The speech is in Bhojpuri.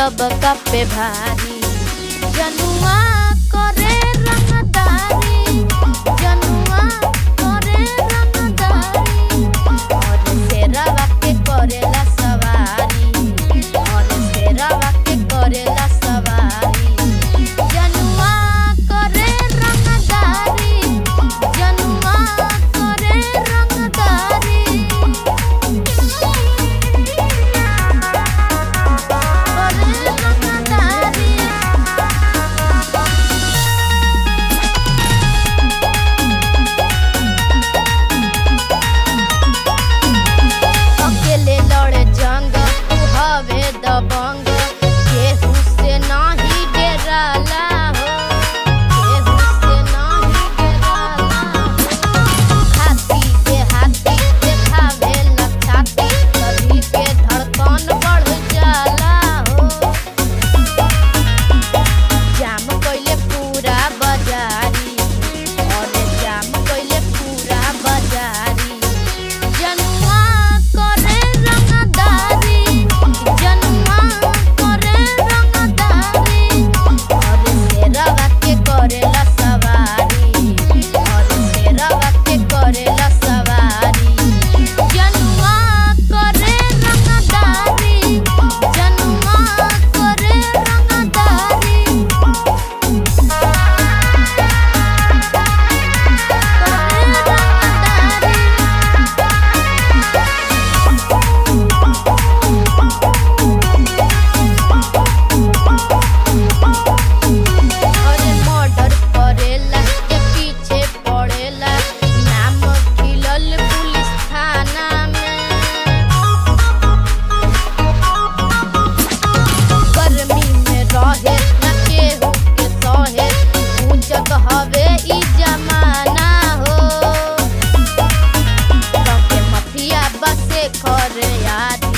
सबका पे भारी जनुआ करे रंगदारी जनुआ करे रंगदारी और शेरवा के करेला सवारी और शेरवा के करेला सवारी जनुआ करे रंगदारी जनुआ करे रंगदारी करे रंगदारी अकेले लड़े जंग तू हवे दबंग केहू से नाही डराला हो केहू से नाही डराला हो हाथी के हाथी देखावे लछाती सभी के धड़कन बढ़ जाला हो जाम कइले पूरा बाजारी और जाम कइले पूरा बाजारी जनुआ करे रंगदारी जनुआ करे रंगदारी और शेरवा के करेला सवारी और शेरवा के करेला सवारी जनुआ करे रंगदारी जनुआ करे रंगदारी अरे मर्डर करेला के पीछे पड़ेला नाम खिलल पुलिस थाना में गर्मी में रहे न केहू के सहे ऊंचक हवे ई जमाना हो सबके मफिया बसे करे याद